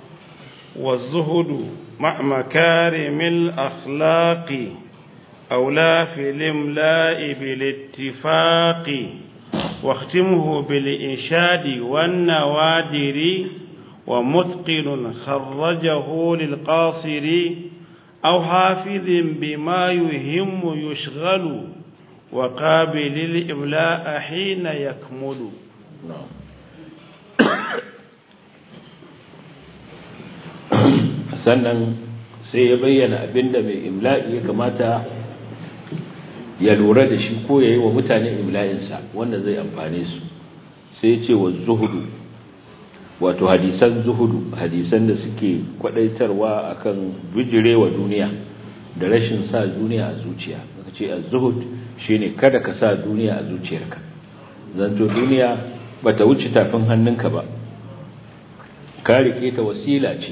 والزهد مع مكارم الأخلاق أولى في الإملاء بالاتفاق واختمه بالإنشاد والنوادر ومتقن خرجه للقاصر أو حافظ بما يهم يشغل وقابل الإملاء حين يكمل نعم sannan sai ya bayyana abinda mai imla'i ya kamata ya lura da shi ko ya yi wa mutane imla'insa wanda zai amfane su sai ya ce wa zuhudu wato hadisan zuhudu hadisan da suke kwadaitarwa akan bijirewa duniya da rashin sa duniya a zuciya aka ce az-zuhud shine kada ka sa duniya a zuciyarka zanto duniya bata wuce tafin hannunka ba ka rike ta wasila ce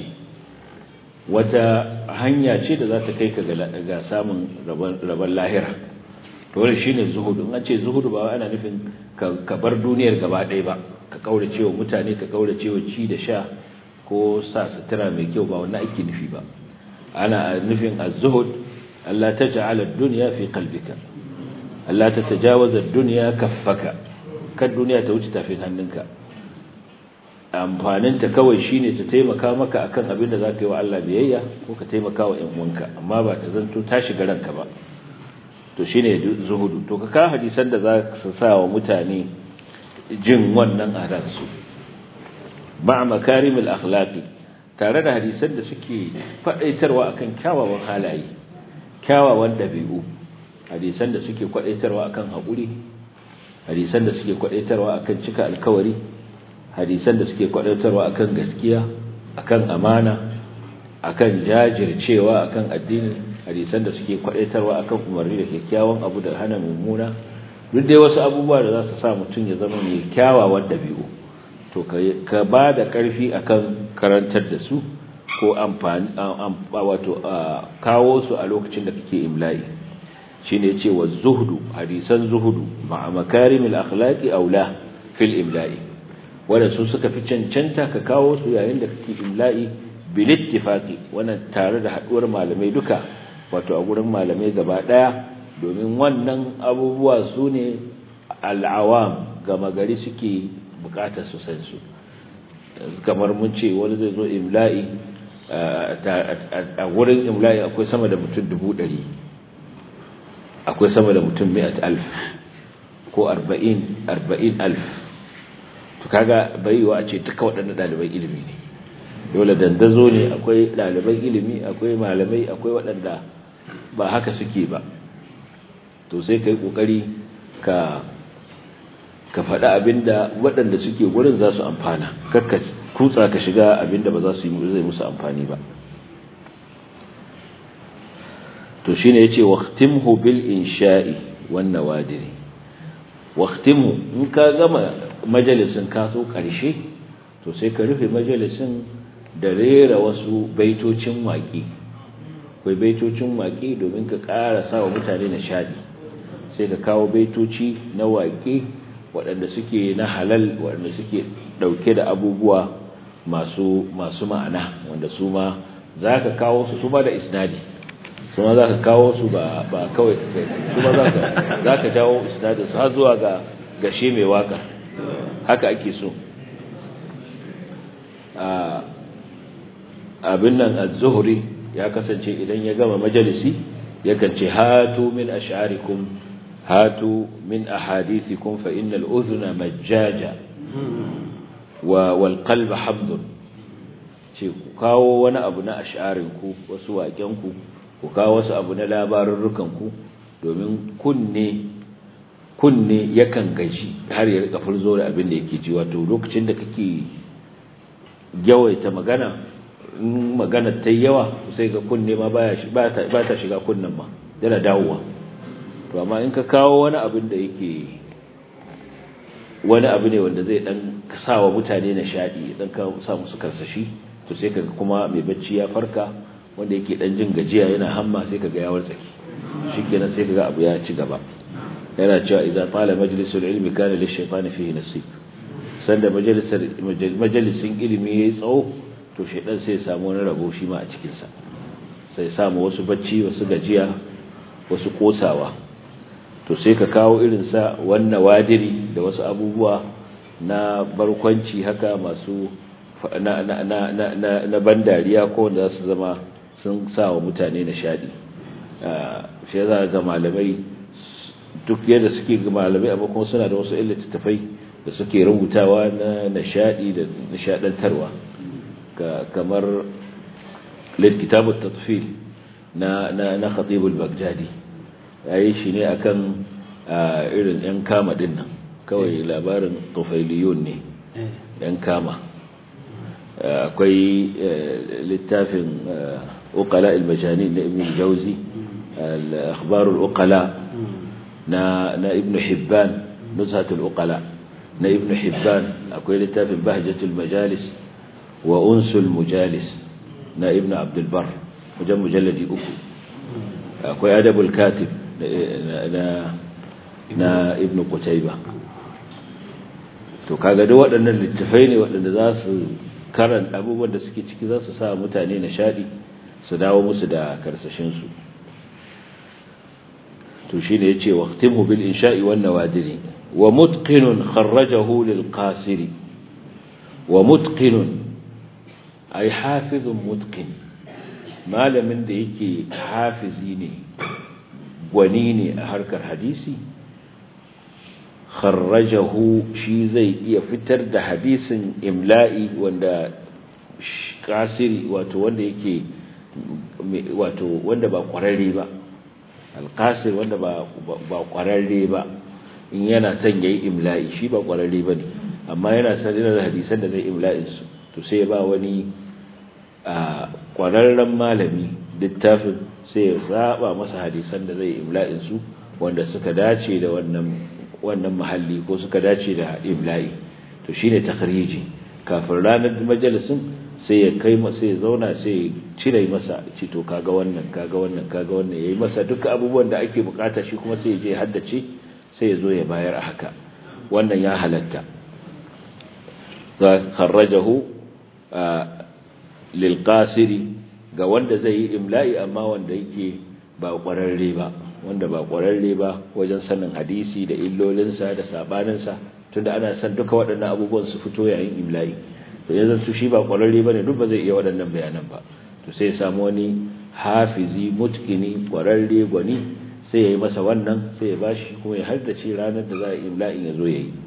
wata hanya ce da za ta kai ka ga samun rabon lahira dole shine zuhudu in an ce zuhudu ba ana nufin ka bar duniyar gaba ɗaya ba ka kaurace wa mutane ka kaurace wa ci da sha ko sa sutura mai kyau ba wannan ake nufi ba ana nufin az-zuhud Allah ta ja'ala ad-dunya fi qalbika Allah ta tajawaza ad-dunya kaffaka kan duniya ta wuce tafin hannunka amfaninta kawai shine ta taimaka maka akan abin da zaka yi wa Allah biyayya ko ka taimaka wa ƴan uwanka amma ba ta zanto ta shiga ranka ba to shine zuhudu to ka ka hadisan da za su sa wa mutane jin wannan a ransu ba makarimul akhlaqi tare da hadisan da suke faɗaitarwa akan kyawawan halaye kyawawan dabi'u hadisan da suke kwadaitarwa akan haƙuri hadisan da suke kwadaitarwa akan cika alkawari hadisan da suke kwadaitarwa akan gaskiya akan amana akan jajircewa akan addini hadisan da suke kwadaitarwa akan umarni da kyakkyawan abu da hana mummuna duk dai wasu abubuwa da za su sa mutum ya zama mai kyawawan dabi'u to ka ba da ƙarfi akan karantar da su ko amfani wato kawo su a lokacin da kake imla'i shine yace wa zuhdu hadisan zuhudu ma'a makarimil akhlaqi aula fil imla'i wanda su suka fi cancanta ka kawo su yayin da kake imla'i bil ittifaqi wannan tare da haduwar malamai duka wato a gurin malamai gaba daya domin wannan abubuwa su ne al'awam gama gari suke bukatar su san su kamar mun ce wani zai zo imla'i a wurin imla'i akwai sama da mutum dubu ɗari akwai sama da mutum mi'at alf ko arba'in arba'in alf to kaga bai yiwa a ce duka waɗannan ɗaliban ilimi ne dole dandazo ne akwai ɗaliban ilimi akwai malamai akwai waɗanda ba haka suke ba to sai ka yi ƙoƙari ka ka faɗa abinda waɗanda suke wurin za su amfana kakka kutsa ka shiga abinda ba za su yi zai musu amfani ba to shine yace waqtimhu bil insha'i wan nawadiri waqtimhu in ka gama majalisin ka so karshe to sai ka rufe majalisin da rera wasu baitocin waƙi akwai baitocin waƙi domin ka ƙara sawa mutane nishadi sai ka kawo baitoci na waƙi waɗanda suke na halal waɗanda suke ɗauke da abubuwa masu masu ma'ana wanda su ma za ka kawo su su ma da isnadi su ma za ka kawo su ba ba kawai ka kai su ma za ka jawo isnadin su har zuwa ga gashe mai waka haka ake so abin nan az-zuhri ya kasance idan ya gama majalisi yakan ce hatu min ash'arikum hatu min ahadithikum fa innal udhuna majjaja wa wal qalba hamdun ce ku kawo wani abu na ash'arin ku wasu waken ku ku kawo wasu abu na labarurrukan ku domin kunne kunne yakan gaji har ya rika furzo da abin da yake ji wato lokacin da kake yawaita magana in magana ta yawa sai ga kunne ma baya ba ta shiga kunnen ma yana dawowa to amma in ka kawo wani abin da yake wani abu ne wanda zai dan sawa mutane nishadi dan ka sa musu karsashi to sai kaga kuma mai bacci ya farka wanda yake dan jin gajiya yana hamma sai kaga ya wartsake shikenan sai kaga abu ya ci gaba yana cewa idza tala majlisul ilmi kana lishaytani fihi nasib sanda majalisar majalisin ilimi yayi tsawo to shedan sai ya samu wani rabo shi ma a cikin sa sai samu wasu bacci wasu gajiya wasu kosawa to sai ka kawo irin sa wannan wadiri da wasu abubuwa na barkwanci haka masu na na na na na bandariya ko wanda za su zama sun sa wa mutane nishadi shi za ga malamai duk yadda suke ga malamai amma kuma suna da wasu littattafai da suke rubutawa na nishadi da nishadantarwa kamar littattafin tatfil na na na khatib al-baghdadi yayi shi ne akan irin yan kama din nan kawai labarin tufailiyun ne yan kama akwai littafin uqala al-majanin na ibn jawzi al-akhbar al-uqala na na ibn hibban nuzhat al-uqala na ibn hibban akwai littafin bahjatul majalis wa unsul mujalis na ibn abdul bar wajen mujalladi uku akwai adabul katib na na ibn qutayba to kaga duk waɗannan littafai ne waɗanda za su karanta abubuwan da suke ciki za su sa mutane nishadi su dawo musu da karsashin su to shine yace waqtimu bil insha'i wan nawadiri wa mutqinun kharrajahu lil qasiri wa mutqinun ay hafizun mutqin malamin da yake hafizi ne gwani ne a harkar hadisi kharrajahu shi zai iya fitar da hadisin imla'i wanda kasiri wato wanda yake wato wanda ba kwararre ba alqasir wanda ba ba kwararre ba in yana son yayi imla'i shi ba kwararre bane amma yana son da hadisan da zai imla'in su to sai ba wani a kwararren malami littafin sai ya zaba masa hadisan da zai imla'in su wanda suka dace da wannan wannan mahalli ko suka dace da imla'i to shine takhriji kafin ranar majalisin sai ya kai masa ya zauna sai ya cire masa ci to kaga wannan kaga wannan kaga wannan yayi masa duka abubuwan da ake bukata shi kuma sai ya je haddace sai ya zo ya bayar a haka wannan ya halatta za kharrajahu lil qasiri ga wanda zai yi imla'i amma wanda yake ba kwararre ba wanda ba ƙwararre ba wajen sanin hadisi da illolinsa da sabaninsa tunda ana san duka waɗannan abubuwan su fito yayin imla'i to yanzu su shi ba ƙwararre bane duk ba zai iya waɗannan bayanan ba to sai ya samu wani hafizi mutkini ƙwararre gwani sai ya yi masa wannan sai ya bashi kuma ya haddace ranar da za a imla'in ya zo ya yi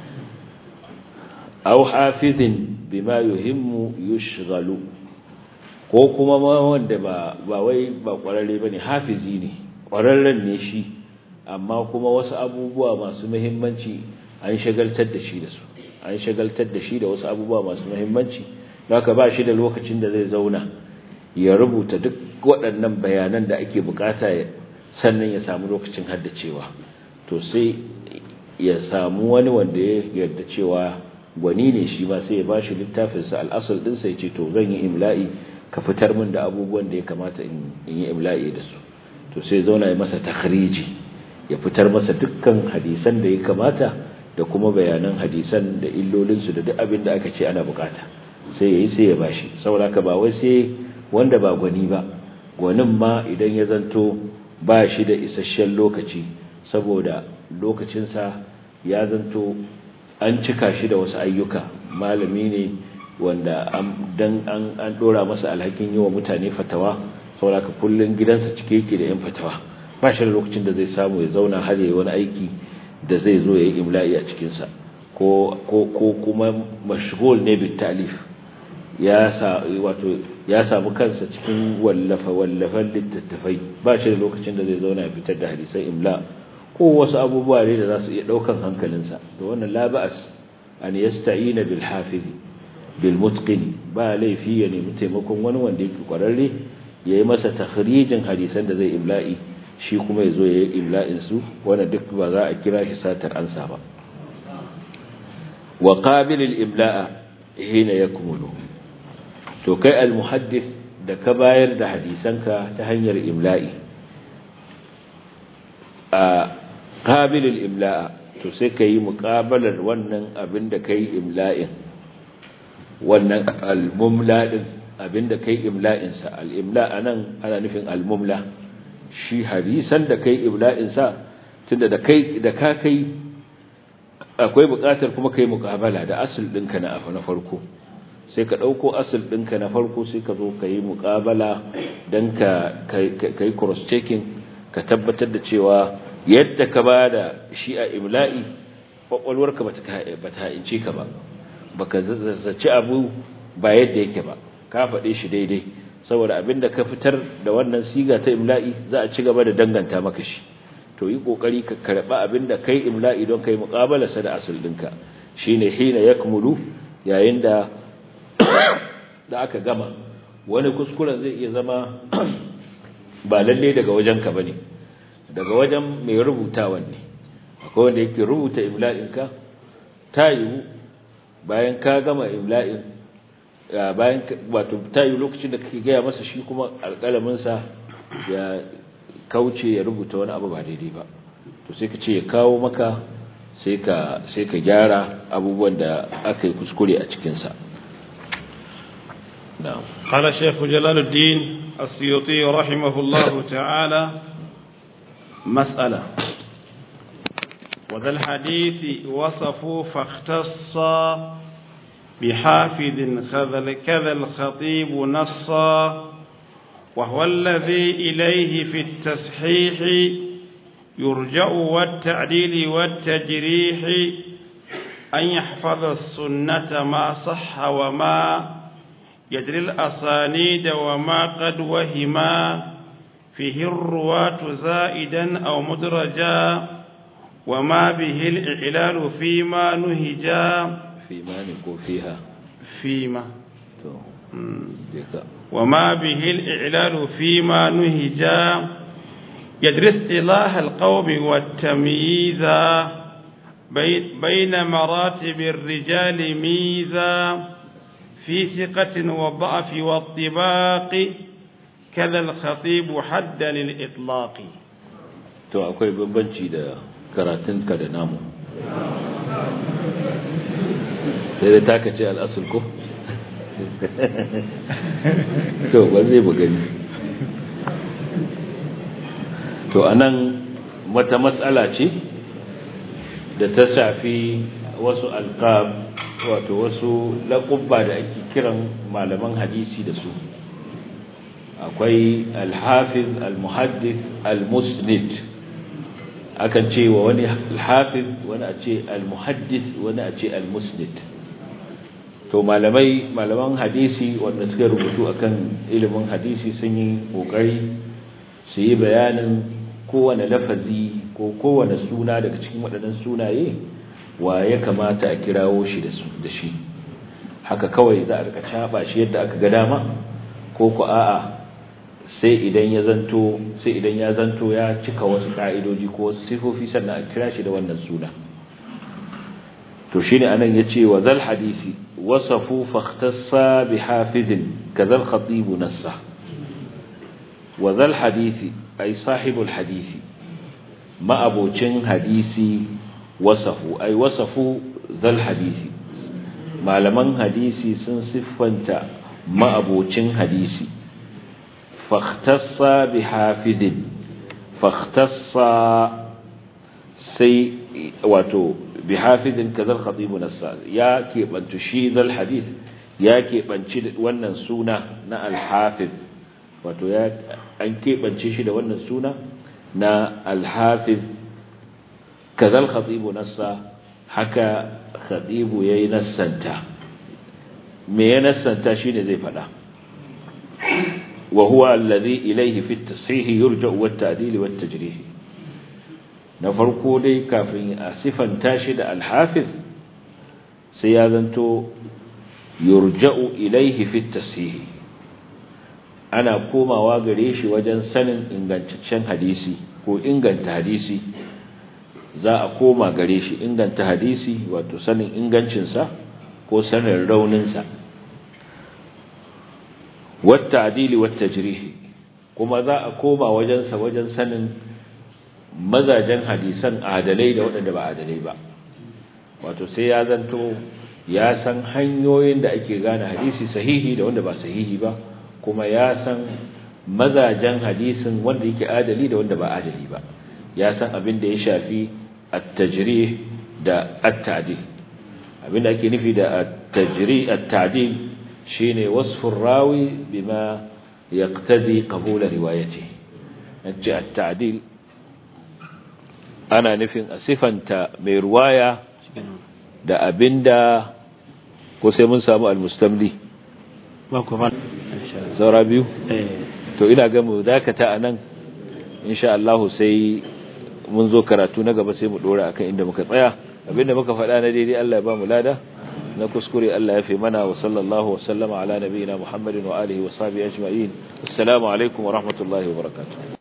aw hafizin bima yuhimmu yushghalu ko kuma ma wanda ba ba wai ba ƙwararre bane hafizi ne ƙwararren ne shi amma kuma wasu abubuwa masu muhimmanci an shagaltar da shi da su an shagaltar da shi da wasu abubuwa masu muhimmanci haka ba shi da lokacin da zai zauna ya rubuta duk waɗannan bayanan da ake bukata sannan ya samu lokacin haddacewa to sai ya samu wani wanda ya yarda cewa gwani ne shi ba sai ya ba shi littafinsa al'asar ɗinsa ya ce to zan yi imla'i ka fitar min da abubuwan da ya kamata in yi imla'i da su to sai zauna ya masa takhriji ya fitar masa dukkan hadisan da ya kamata da kuma bayanan hadisan da illolinsu da duk abin da aka ce ana bukata sai yayi sai ya bashi saboda ka ba wai sai wanda ba gwani ba gwanin ma idan ya zanto ba shi da isasshen lokaci saboda lokacinsa ya zanto an cika shi da wasu ayyuka malami ne wanda dan an an dora masa alhakin yi wa mutane fatawa saboda ka kullun gidansa cike yake da yan fatawa ba shi da lokacin da zai samu ya zauna har yayi wani aiki da zai zo yayi imla'i a cikin sa ko ko ko kuma mashghul ne bit ta'lif ya sa wato ya samu kansa cikin wallafa wallafan littattafai ba shi da lokacin da zai zauna ya fitar da hadisan imla ko wasu abubuwa ne da za su iya daukan hankalinsa to wannan la ba'as an yasta'ina bil hafiz bil mutqin ba laifi ya nemi taimakon wani wanda yake kwararre ya yi masa takhrijin hadisan da zai imla'i shi kuma ya zo ya yi imla'in su wanda duk ba za a kira shi satar ansa ba wa qabil al imla'a hina yakmulu to kai al muhaddith da ka bayar da hadisanka ta hanyar imla'i a qabil al imla'a to sai ka yi muqabalar wannan abin da kai imla'in wannan al mumla din abinda kai imla'insa al'imla a nan ana nufin al'mumla shi hadisan da kai imla'insa tunda da kai da ka kai akwai buƙatar kuma kai muƙabala da asul ɗinka na afu na farko sai ka ɗauko asul ɗinka na farko sai ka zo ka yi muƙabala don ka yi cross-checking ka tabbatar da cewa yadda ka ba da shi a imla'i ƙwaƙwalwarka ba ta ha'ince ka ba ba ka zazzaci abu ba yadda yake ba ka faɗe shi daidai saboda abinda ka fitar da wannan siga ta imla'i za a ci gaba da danganta maka shi to yi kokari ka karba abinda kai imla'i don kai muqabala sa da asul dinka shine hina yakmulu yayin da da aka gama wani kuskuren zai iya zama ba lalle daga wajenka bane daga wajen mai rubutawan ne akwai wanda yake rubuta imla'inka ta yiwu bayan ka gama imla'in bayan wato ta yiwu lokacin da kake gaya masa shi kuma alƙalaminsa ya kauce ya rubuta wani abu ba daidai ba to sai ka ce ya kawo maka sai ka sai ka gyara abubuwan da aka yi kuskure a cikinsa na'am قال الشيخ جلال الدين السيوطي رحمه الله تعالى مسألة وذا الحديث وصفوا فاختصا بحافظ كذا الخطيب نصا وهو الذي إليه في التصحيح يرجع والتعديل والتجريح أن يحفظ السنة ما صح وما يدري الأسانيد وما قد وهما فيه الرواة زائدا أو مدرجا وما به الإعلال فيما نهجا فيما نكون فيها فيما to dika وما به الإعلال فيما نهجا يدري اصطلاح القوم والتمييز بي- بين مراتب الرجال ميزا في ثقة والضعف والطباق كذا الخطيب حد للإطلاق to akwai bambanci da karatunka da namu sai da taka ce al'asul ko to ba zai bu gani to anan wata matsala ce da ta shafi wasu alqab wato wasu laƙubba da ake kiran malaman hadisi da su akwai alhafiz almuhaddith almusnid akan ce wa wani alhafiz wani a ce almuhaddith wani a ce almusnid to malamai malaman hadisi wanda suka rubutu akan ilimin hadisi sun yi kokari su yi bayanin kowane lafazi ko kowane suna daga cikin waɗannan sunaye wa ya kamata a kirawo shi da shi haka kawai za a rika caba shi yadda aka ga dama ko ku a'a sai idan ya zanto sai idan ya zanto ya cika wasu ka'idoji ko wasu sifofi sannan a kira shi da wannan suna to shine anan yace wa zal hadisi wasafu fakhtassa bi hafidin kadhal khatib nassa wa zal hadisi ay sahibul hadisi ma abocin hadisi wasafu ay wasafu zal hadisi malaman hadisi sun siffanta ma abocin hadisi fakhtassa bi hafidin fakhtassa sai wato bi hafidin kazal khatibu nassa ya keɓantu shi zal hadith ya keɓanci wannan suna na alhafiz wato ya an keɓance shi da wannan suna na alhafiz kazal khatibu nassa haka khatibu yayi nassanta me ya nassanta shine zai faɗa وهو الذي إليه في التصحيح يرجع والتعديل والتجريح نفرقو دي كافين أسفا تاشد الحافظ سيادنتو يرجع إليه في التصحيح أنا كوما واغريش وجن سنن إنغانتشن حديثي ko inganta hadisi za a koma gare shi inganta hadisi wato sanin ingancinsa ko sanin rauninsa والتعديل والتجريح kuma za a koma wajensa wajen sanin mazajen hadisan adalai da waɗanda ba adalai ba wato sai ya zanto ya san hanyoyin da ake gane hadisi sahihi da wanda ba sahihi ba kuma ya san mazajen hadisin wanda yake adali da wanda ba adali ba ya san abin da ya shafi at-tajrih da at-ta'dil abin da ake nufi da at-tajrih at-ta'dil shine wasfur rawi bima yaqtadi qabul riwayati nace at-ta'dil ana nufin a sifanta mai ruwaya da abinda ko sai mun samu al-mustamli ba ku ba saura biyu eh to ina ga mu dakata anan insha Allah sai mun zo karatu na gaba sai mu dora akan inda muka tsaya abinda muka faɗa na daidai Allah ya ba mu lada na kuskure Allah ya fi mana wa sallallahu wa sallama ala nabiyina Muhammadin wa alihi wa sahbihi ajma'in assalamu alaikum wa rahmatullahi wa barakatuh